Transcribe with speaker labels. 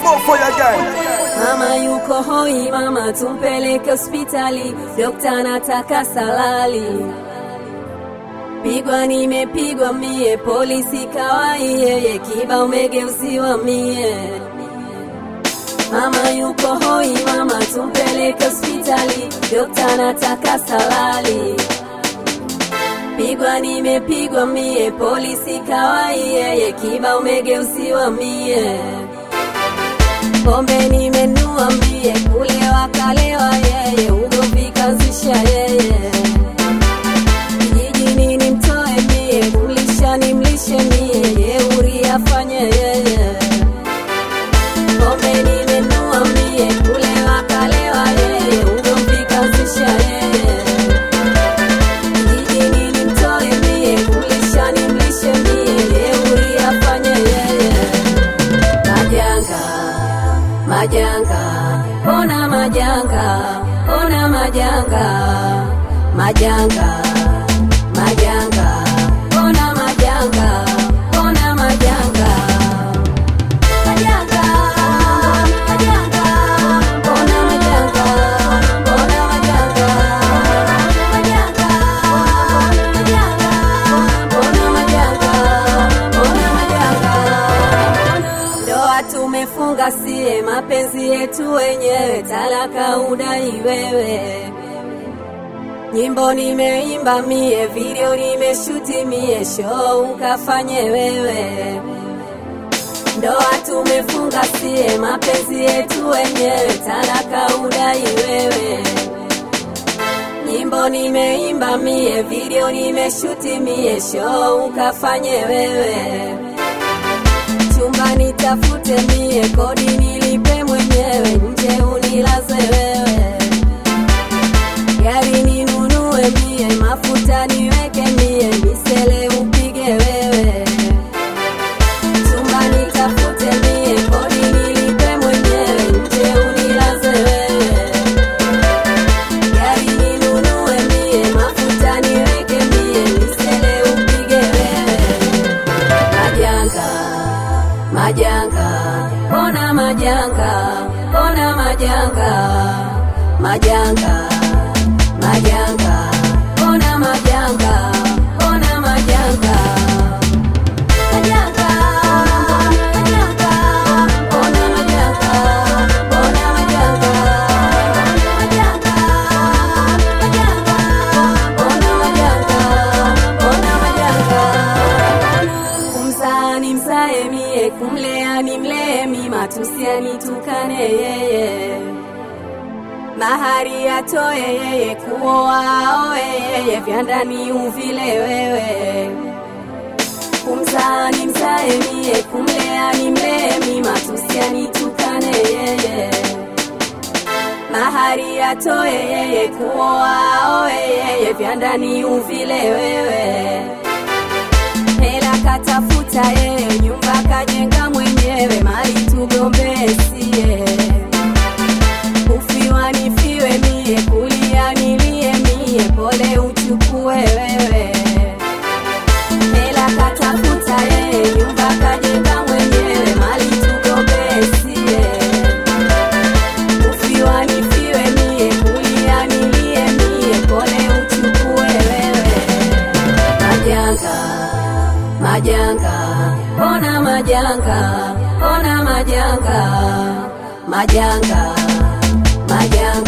Speaker 1: More fire again.
Speaker 2: Mama yuko hoi, mama tumpeleke hospitali, dokta nataka salali. Pigwa nimepigwa mie, polisi kawai yeye, kiba umegeuziwa mie. Mama yuko hoi, mama tumpeleke hospitali, dokta nataka salali. Pigwa nimepigwa mie, polisi kawai yeye, kiba umegeuziwa mie. Pombe nimenua mie, kulewa kalewa yeye, ugomvi kazisha yeye. Kijijini nimtoe mie, kumlisha nimlishe mie, jeuri afanye yeye. Pombe nimenua mie, kulewa kalewa yeye, ugomvi kazisha yeye. Kijijini nimtoe mie, kumlisha nimlishe mie, jeuri afanye yeye. Majanga, majanga, ona majanga, ona majanga, majanga, majanga, ona majanga, ona majanga. Majanga, majanga, ona majanga, ona majanga. Majanga, majanga, ona majanga, ona majanga. Ndoa tumefunga sie, mapenzi yetu wenyewe, talaka udai wewe. Nyimbo nimeimba mie, video nimeshuti mie, show ukafanye wewe. Ndoa tumefunga sie, mapenzi yetu wenyewe, talaka udai wewe. Nyimbo nimeimba mie, video nimeshuti mie, show ukafanye wewe chumba nitafute mie, kodi nilipe mwenyewe, nje unilaze wewe, gari ninunue mie, mafuta niweke mie, misele upige wewe, chumba nitafute mie, kodi nilipe mwenyewe, nje unilaze wewe, gari ninunue mie, mafuta niweke mie, misele upige wewe majanga majanga ona majanga ona majanga majanga majanga ona majanga ona majanga majanga majanga ona majanga ona majanga majanga majanga ona majanga ona majanga kumzaa ni mzae mie, kumlea ni mlee mi, matusi anitukane yeye, mahari atoe yeye, kuoa aoe yeye, vya ndani uvile wewe. Kumzaa ni mzae mie, kumlea ni mlee mi, matusi anitukane yeye, mahari atoe yeye, kuoa aoe yeye, vya ndani uvile wewe hela katafuta yeye, nyumba kajenga mwenyewe, mali tugombee sie. Kufiwa nifiwe mie, kulia nilie mie, pole uchukue wewe. Hela katafuta yeye, nyumba kajenga mwenyewe, mali tugombee sie. Kufiwa nifiwe mie, kulia nilie mie, pole uchukue wewe majanga majanga ona majanga ona majanga majanga majanga